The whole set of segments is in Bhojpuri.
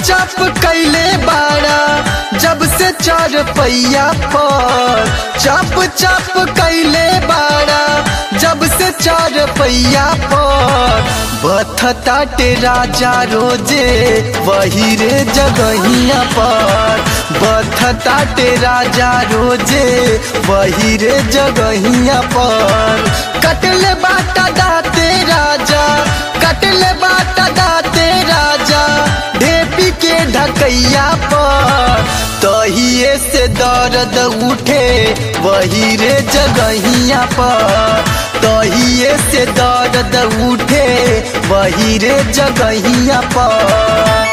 चाप कैले बाड़ा जब से चार पैया पर चाप चाप कैले बाड़ा जब से चार पैया पर बथताटे राजा रोजे वही रे जगहिया पर बथताटे राजा रोजे वही रे जगहिया पर कटले बाटा दाते राजा कटले बाटा दाते राजा ढेपी के ढकैया पर तहिए से दर्द उठे वही रे जगहिया पर तहिए से दर्द उठे वही रे जगहिया पर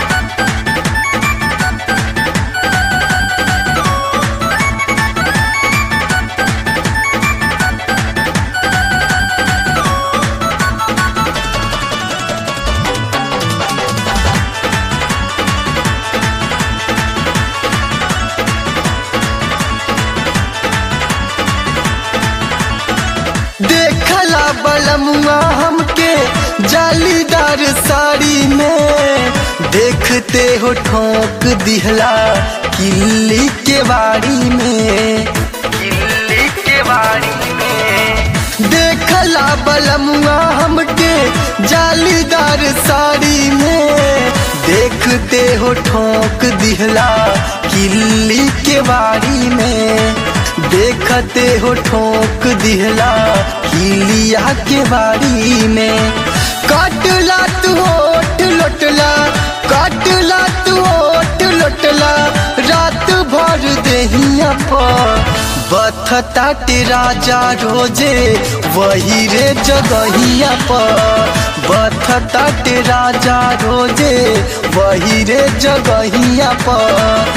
देखला बलमुआ हमके जालीदार साड़ी में देखते हो ठोक दिहला किल्ली के बाड़ी में किल्ली के बाड़ी में देखला बलमुआ हमके जालीदार साड़ी में देखते हो ठोक दिहला किल्ली के बाड़ी में देखते हो ठोक दिहला हिलिया के बाड़ी में काटला तू ओठ लोटला काटला तू ओठ लोटला रात भर देहिया पर बथता ते राजा रोजे वही रे जगहिया पर बथता ते राजा रोजे वही रे जगहिया पर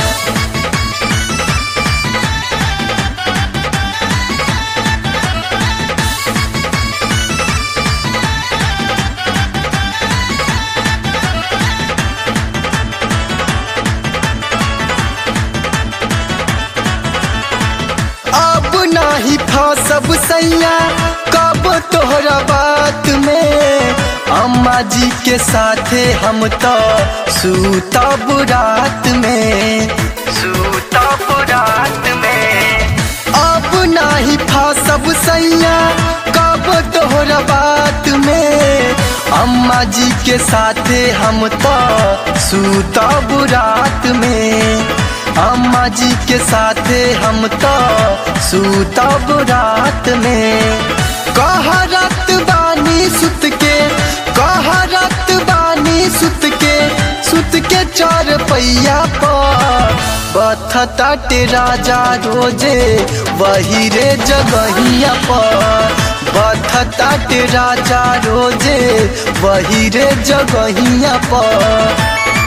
अब नाही फसब सैया कब तोहरा बात में अम्मा जी के साथे हम तो सूतब रात में सूतब रात में अब नाही फसब सैया कब तोहरा बात में अम्मा जी के साथे हम तो सूतब रात में अम्मा जी के साथे हम तो सूतब रात में कहरत बानी सुत के कहरत बानी सुत के सुत के चार पैया पर बथता ते राजा रोजे वही रे जगहिया पर बथता ते राजा रोजे वही रे जगहिया पर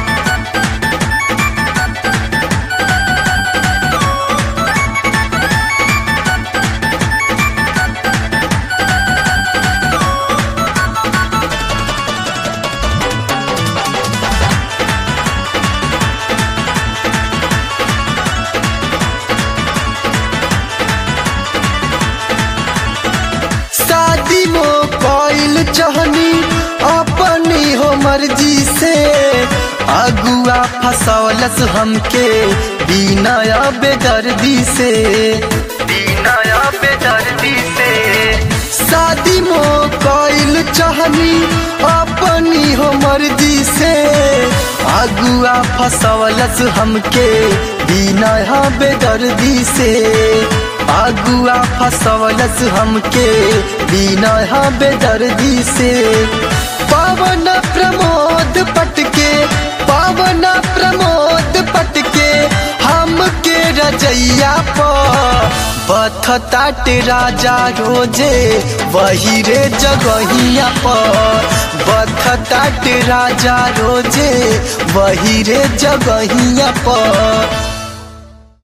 शादी मो कोइल चहनी अपनी हो मर्जी से अगुआ फसौलस हमके बिना बेदर्दी से बिना बेदर्दी से शादी मो कोइल चहनी अपनी हो मर्जी से अगुआ फसौलस हमके बिना बेदर्दी से अगुआ फसवलस हमके बिना बेदर्दी से पावन प्रमोद पटके पावन प्रमोद पटके हमके रजैया पर बथता ते राजा रोजे वही रे जगहिया पर बथता ते राजा रोजे वही रे जगहिया पर